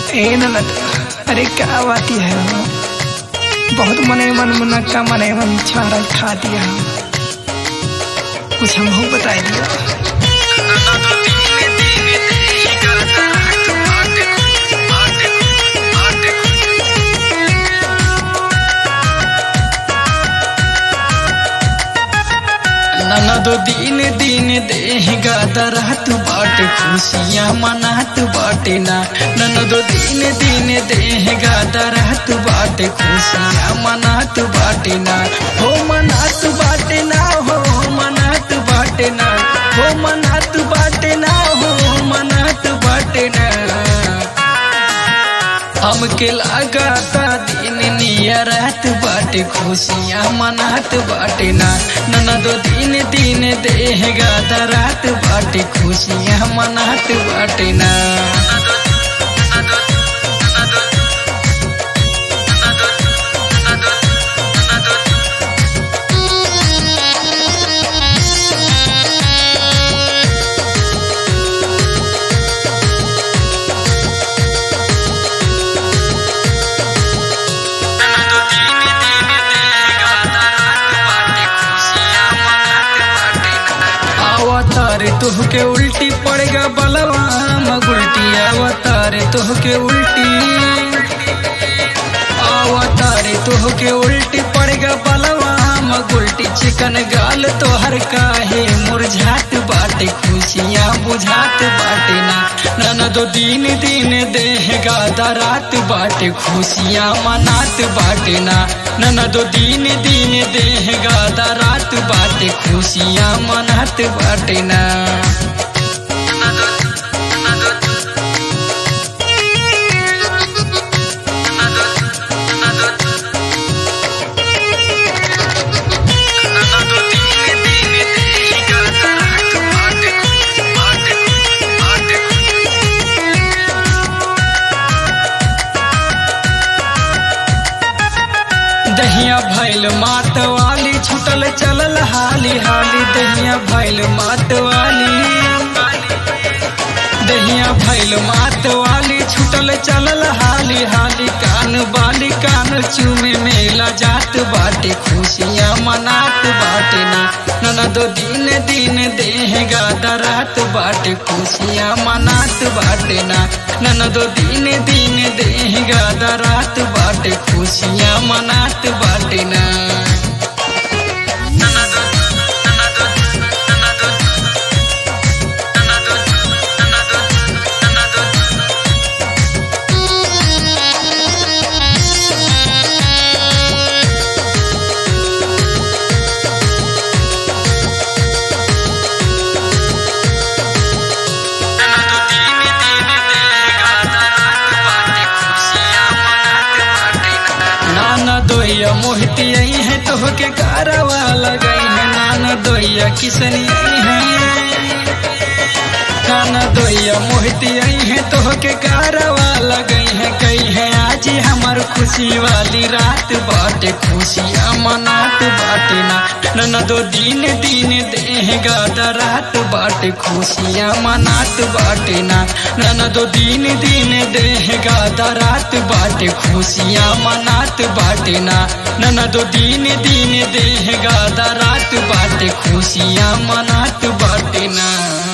ए ननद अरे क्या बात है हो? बहुत मने मन मुनक्का मने मन छाड़ा खा दिया कुछ हमको बता दिया ननदो दिन दिन देह गादरात बाटे खुशियाँ मनात बाटे ना ननदो दिन दिन देह गादरात बाटे खुशियाँ मनात बाटे ना हो मनात बाटे ना हो मनात बाटे ना हो मनात बाटे ना हो मनात बाटे ना हमके लगाता दिन निया रात बाटे खुशियाँ मनात बाटे ना ननदो दिन दिन देह गाता रात बाटे खुशियाँ मनात बाटे ना अवतार तुहके उल्टी पड़ेगा बलवा मगुल्टी अवतार तुहके उल्टी अवतार तुहके उल्टी पड़ेगा बलवा मगुल्टी चिकन गाल तोहर काहे मुरझात बाटे खुशियाँ बुझात बाटे ना ननदो दिन दिन देह गादा रात बाटे खुशियाँ मनात बाटे ना ननदो दिन दिन देह गादा रात बाटे खुशियाँ मनात बाटे ना दहिया भैल मात वाली छुटल चलल हाली हाली दहिया भैल मात वाली दहिया भैल मात वाली छुटल चलल हाली हाली कान बाली कान चूमे मेला जात बाटे खुशियाँ मनात बाटे ना ननदो दिन दिन देह गादा रात बाटे खुशियाँ मनात बाटे ना ननदो दिन दिन देह गादा रात बाटे खुशियाँ मनात बाटे ना नाना दोया मोहिती आई है तो के कारवा लगई है नाना दोया किसनी आई है नाना दोया मोहिती आई है तो के कारवा लगई है कई है आज हमार खुशी वाली रात बाटे खुशियाँ मनात बाटे ना नना दो दिन दिन देह गादा रात बाटे खुशियाँ मनात बाटे ना नना दो दिन दिन देह गादा रात बाटे खुशियाँ मनात बाटे ना नना दो दिन दिन देह गादा रात बाटे खुशियाँ मनात बाटे ना